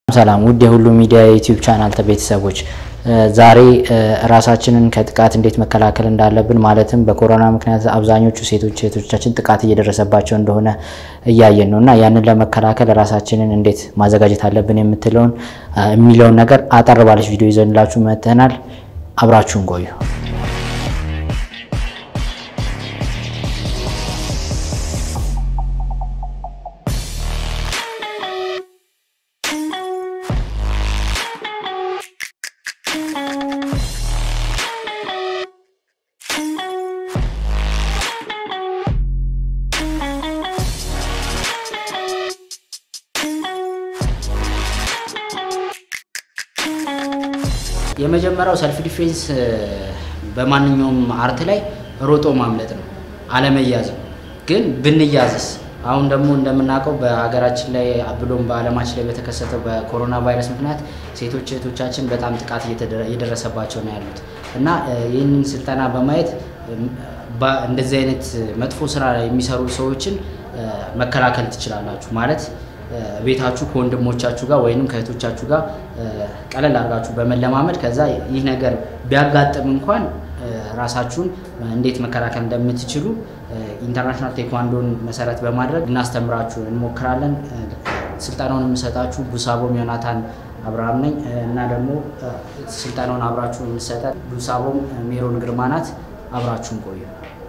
ሰላም ውድ የሁሉ ሚዲያ የዩቲዩብ ቻናል ቤተሰቦች ዛሬ ራሳችንን ከጥቃት እንዴት መከላከል እንዳለብን ማለትም በኮሮና ምክንያት አብዛኞቹ ሴቶች ሴቶቻችን ጥቃት እየደረሰባቸው እንደሆነ እያየን ነው እና ያንን ለመከላከል ራሳችንን እንዴት ማዘጋጀት አለብን የምትለውን የሚለውን ነገር አጠር ባለች ቪዲዮ ይዘንላችሁ መጥተናል። አብራችሁን ቆዩ። የመጀመሪያው ሰልፍ ዲፌንስ በማንኛውም አርት ላይ ሮጦ ማምለጥ ነው፣ አለመያዝ ነው። ግን ብንያዝስ? አሁን ደግሞ እንደምናውቀው በሀገራችን ላይ ብሎም በዓለማችን ላይ በተከሰተው በኮሮና ቫይረስ ምክንያት ሴቶች እህቶቻችን በጣም ጥቃት እየደረሰባቸው ነው ያሉት እና ይህንን ስልጠና በማየት እንደዚህ አይነት መጥፎ ስራ የሚሰሩ ሰዎችን መከላከል ትችላላችሁ ማለት ቤታችሁ ከወንድሞቻችሁ ጋር ወይንም ከእህቶቻችሁ ጋር ቀለል አድርጋችሁ በመለማመድ ከዛ ይህ ነገር ቢያጋጥም እንኳን ራሳችሁን እንዴት መከላከል እንደምትችሉ ኢንተርናሽናል ቴኳንዶን መሰረት በማድረግ እናስተምራችሁ እንሞክራለን። ስልጠናውን የምሰጣችሁ ቡሳቦም ዮናታን አብርሃም ነኝ እና ደግሞ ስልጠናውን አብራችሁ የምሰጠን ቡሳቦም ሜሮን ግርማ ናት። አብራችሁን ቆዩ።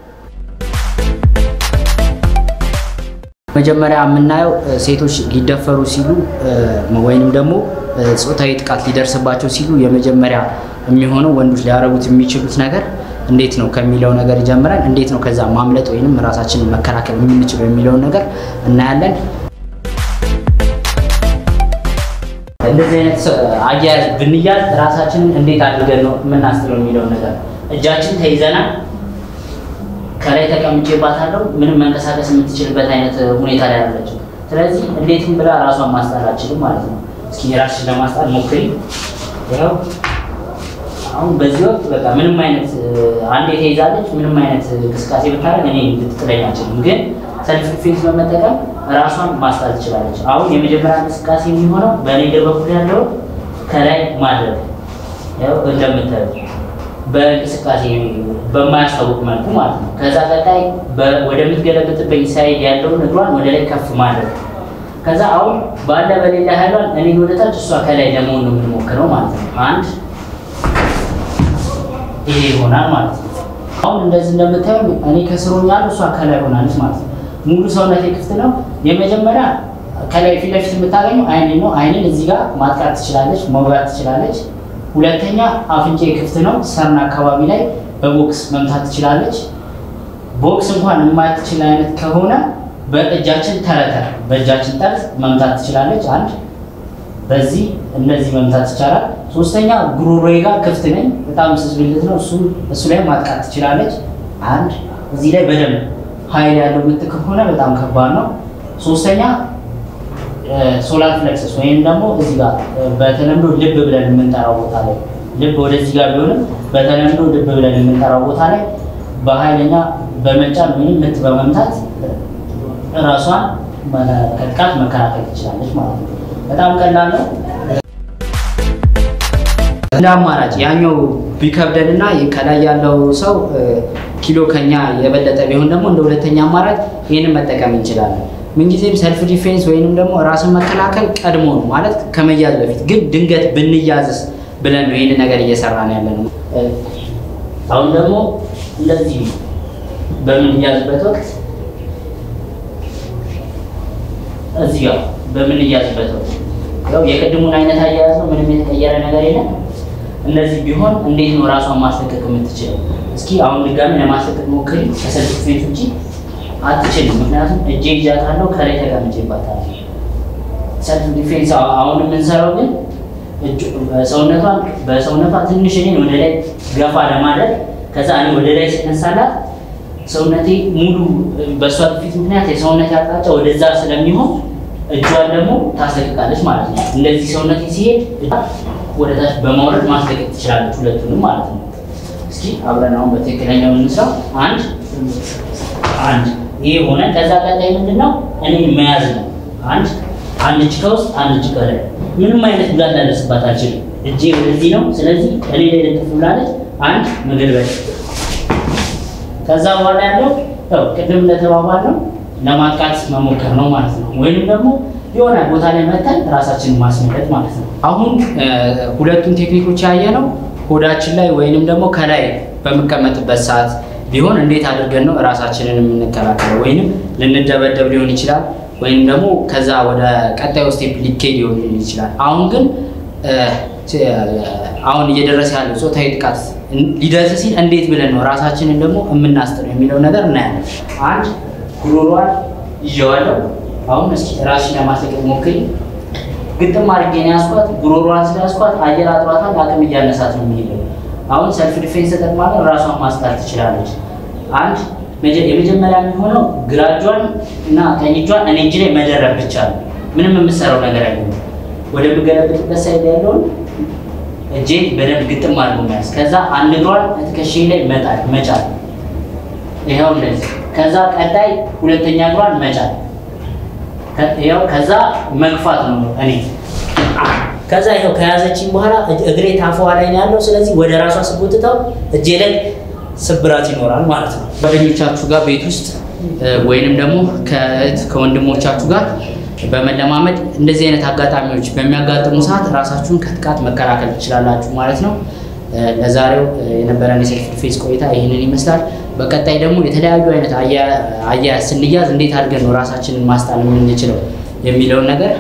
መጀመሪያ የምናየው ሴቶች ሊደፈሩ ሲሉ ወይንም ደግሞ ጾታዊ ጥቃት ሊደርስባቸው ሲሉ የመጀመሪያ የሚሆነው ወንዶች ሊያደርጉት የሚችሉት ነገር እንዴት ነው ከሚለው ነገር ይጀምራል። እንዴት ነው ከዛ ማምለጥ ወይንም ራሳችንን መከላከል የምንችለው የሚለውን ነገር እናያለን። እንደዚህ አይነት አያያዝ ብንያዝ ራሳችንን እንዴት አድርገን ነው የምናስጥለው የሚለውን ነገር እጃችን ተይዘናል ከላይ ተቀምጬባታለሁ ምንም መንቀሳቀስ የምትችልበት አይነት ሁኔታ ላይ አለችው። ስለዚህ እንዴትም ብላ ራሷን ማስጣል አችልም ማለት ነው። እስኪ የራስሽን ለማስጣል ሞክሪ። ያው አሁን በዚህ ወቅት በቃ ምንም አይነት አንዴ ተይዛለች፣ ምንም አይነት እንቅስቃሴ ብታደርግ እኔ ልትጥለኝ አችልም። ግን ሰልፍ ዲፌንስ በመጠቀም ራሷን ማስጣል ትችላለች። አሁን የመጀመሪያ እንቅስቃሴ የሚሆነው በእኔ እግር በኩል ያለው ከላይ ማድረግ ያው እንደምታዩ በእንቅስቃሴ በማያስታውቅ መልኩ ማለት ነው። ከዛ ቀጣይ ወደምትገለብጥበት ሳይድ ያለውን እግሯን ወደ ላይ ከፍ ማድረግ። ከዛ አሁን ባለ በሌላ ኃይሏን እኔ ወደታች እሷ ከላይ ለመሆን ነው የምንሞክረው ማለት ነው። አንድ ይሄ ይሆናል ማለት ነው። አሁን እንደዚህ እንደምታዩ እኔ ከስሮኛለሁ፣ እሷ ከላይ ሆናለች ማለት ነው። ሙሉ ሰውነቴ ክፍት ነው። የመጀመሪያ ከላይ ፊት ለፊት የምታገኘው አይኔ ነው። አይኔን እዚህ ጋር ማጥቃት ትችላለች፣ መውጋት ትችላለች። ሁለተኛ አፍንጫ ክፍት ነው። ሰርን አካባቢ ላይ በቦክስ መምታት ትችላለች። ቦክስ እንኳን የማትችል አይነት ከሆነ በእጃችን ተረተር በእጃችን ጠርዝ መምታት ትችላለች። አንድ በዚህ እነዚህ መምታት ይቻላል። ሶስተኛ ጉሮሮዬ ጋር ክፍት ነኝ፣ በጣም ስስ ብልት ነው። እሱ እሱ ላይ ማጥቃት ትችላለች። አንድ እዚህ ላይ በደንብ ኃይል ያለው ምት ከሆነ በጣም ከባድ ነው። ሶስተኛ ሶላር ፍለክሰስ ወይም ደግሞ እዚህ ጋር በተለምዶ ልብ ብለን የምንጠራው ቦታ ላይ ልብ ወደዚህ ጋር ቢሆንም በተለምዶ ልብ ብለን የምንጠራው ቦታ ላይ በኃይለኛ በመጫን ወይም ምት በመምታት ራሷን ከጥቃት መከላከል ትችላለች ማለት ነው። በጣም ቀላል ነው። እንደ አማራጭ ያኛው ቢከብደንና ከላይ ያለው ሰው ኪሎ ከኛ የበለጠ ቢሆን ደግሞ እንደ ሁለተኛ አማራጭ ይህንን መጠቀም እንችላለን። ምንጊዜም ሰልፍ ዲፌንስ ወይንም ደግሞ ራስን መከላከል ቀድሞ ነው ማለት ከመያዝ በፊት ግን ድንገት ብንያዝስ ብለን ነው ይህን ነገር እየሰራን ያለ ነው። አሁን ደግሞ እንደዚህ በምንያዝበት ወቅት እዚህ ጋር በምንያዝበት ወቅት ያው የቅድሙን አይነት አያያዝ ነው። ምንም የተቀየረ ነገር የለም። እንደዚህ ቢሆን እንዴት ነው ራሷን ማስለቀቅ የምትችለው? እስኪ አሁን ድጋሚ ለማስለቀቅ ሞክሪ። ከሰልፍ ዲፌንስ ውጭ አትችልም። ምክንያቱም እጄ ይዣታለሁ ከላይ ተቀምጬባታለሁ። ሰልፍ ዲፌንስ አሁን የምንሰራው ግን ሰውነቷን በሰውነቷ ትንሽ እኔን ወደ ላይ ገፋ ለማድረግ ከዛ እኔ ወደ ላይ ስነሳላት ሰውነቴ ሙሉ በእሷ ግፊት ምክንያት የሰውነቴ አቅጣጫ ወደዛ ስለሚሆን እጇን ደግሞ ታስለቅቃለች ማለት ነው። እንደዚህ ሰውነቴ ሲሄድ ወደ ታች በማውረድ ማስለቀቅ ትችላለች፣ ሁለቱንም ማለት ነው። እስኪ አብረን አሁን በትክክለኛው እንስራው። አንድ አንድ ይሄ ሆነ። ከዛ ቀጣይ ምንድን ነው እኔ መያዝ ነው። አንድ አንድ እጅ ከውስጥ አንድ እጅ ከላይ ምንም አይነት ጉዳት ላደርስባት አልችልም። እጄ ወደዚህ ነው። ስለዚህ እኔ ላይ ልጥፍ ብላለች። አንድ መገልበጥ ከዛ በኋላ ያለው ያው ቅድም እንደተባባል ነው ለማጥቃት መሞከር ነው ማለት ነው። ወይንም ደግሞ የሆነ ቦታ ላይ መተን ራሳችንን ማስመለጥ ማለት ነው። አሁን ሁለቱን ቴክኒኮች ያየ ነው ሆዳችን ላይ ወይንም ደግሞ ከላይ በምቀመጥበት ሰዓት ቢሆን እንዴት አድርገን ነው ራሳችንን የምንከላከለው? ወይንም ልንደበደብ ሊሆን ይችላል፣ ወይንም ደግሞ ከዛ ወደ ቀጣዩ ስቴፕ ሊኬድ ሊሆን ይችላል። አሁን ግን አሁን እየደረሰ ያለው ጾታዊ ጥቃት ሊደርስ ሲል እንዴት ብለን ነው ራሳችንን ደግሞ የምናስጥረው የሚለው ነገር እናያለን። አንድ ጉሮሯን ይዤዋለሁ። አሁን እስኪ ራስሽን ለማስለቀቅ ሞክሪ። ግጥም አድርጌ ነው ያስኳት። ጉሮሯን ስለያስኳት አየር አጥሯታል። አቅም እያነሳት ነው የሚሄደው። አሁን ሰልፍ ዲፌንስ ተጠቅማለን ራሷን ማስጣት ትችላለች። አንድ የመጀመሪያ የሚሆነው ግራ እጇን እና ቀኝ እጇን እኔ እጅ ላይ መደረብ ብቻ ነው። ምንም የምሰራው ነገር አይሆንም። ወደምገለብጥበት ሳይድ ያለውን እጄ በደንብ ግጥም አድርጎ መያዝ። ከዛ አንድ እግሯን ትከሻ ላይ መጣል መጫል፣ ይኸው እንደዚህ። ከዛ ቀጣይ ሁለተኛ እግሯን መጫል፣ ይኸው ከዛ መግፋት ነው እኔ ከዛ ይኸው ከያዘችኝ በኋላ እግሬ ታፈዋ ላይ ነው ያለው። ስለዚህ ወደ ራሷ ስጎትተው እጄ ላይ ስብራት ይኖራል ማለት ነው። ጓደኞቻችሁ ጋር ቤት ውስጥ ወይንም ደግሞ ከእህት ከወንድሞቻችሁ ጋር በመለማመድ እንደዚህ አይነት አጋጣሚዎች በሚያጋጥሙ ሰዓት ራሳችሁን ከጥቃት መከላከል ትችላላችሁ ማለት ነው። ለዛሬው የነበረን የሰልፍ ዲፌንስ ቆይታ ይህንን ይመስላል። በቀጣይ ደግሞ የተለያዩ አይነት አያያዝ ስንያዝ እንዴት አድርገን ነው ራሳችንን ማስጣል የምንችለው የሚለውን ነገር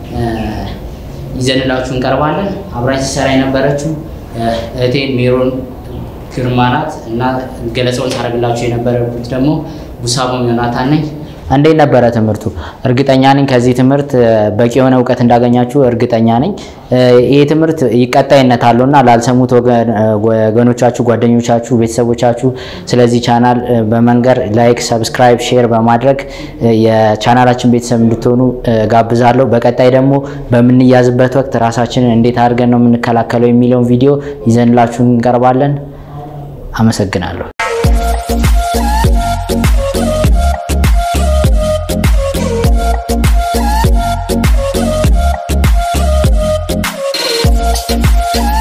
ይዘንላችሁ እንቀርባለን። አብራኝ ሲሰራ የነበረችው እህቴ ሜሮን ግርማ ናት እና ገለጻውን ሳደርግላችሁ የነበረኩት ደግሞ ቡሳቦም ዮናታን ነኝ። እንዴት ነበረ ትምህርቱ? እርግጠኛ ነኝ ከዚህ ትምህርት በቂ የሆነ እውቀት እንዳገኛችሁ እርግጠኛ ነኝ። ይህ ትምህርት ቀጣይነት አለው እና ላልሰሙት ወገኖቻችሁ፣ ጓደኞቻችሁ፣ ቤተሰቦቻችሁ ስለዚህ ቻናል በመንገር ላይክ፣ ሰብስክራይብ፣ ሼር በማድረግ የቻናላችን ቤተሰብ እንድትሆኑ ጋብዛለሁ። በቀጣይ ደግሞ በምንያዝበት ወቅት ራሳችንን እንዴት አድርገን ነው የምንከላከለው የሚለውን ቪዲዮ ይዘንላችሁ እንቀርባለን። አመሰግናለሁ። Thank you.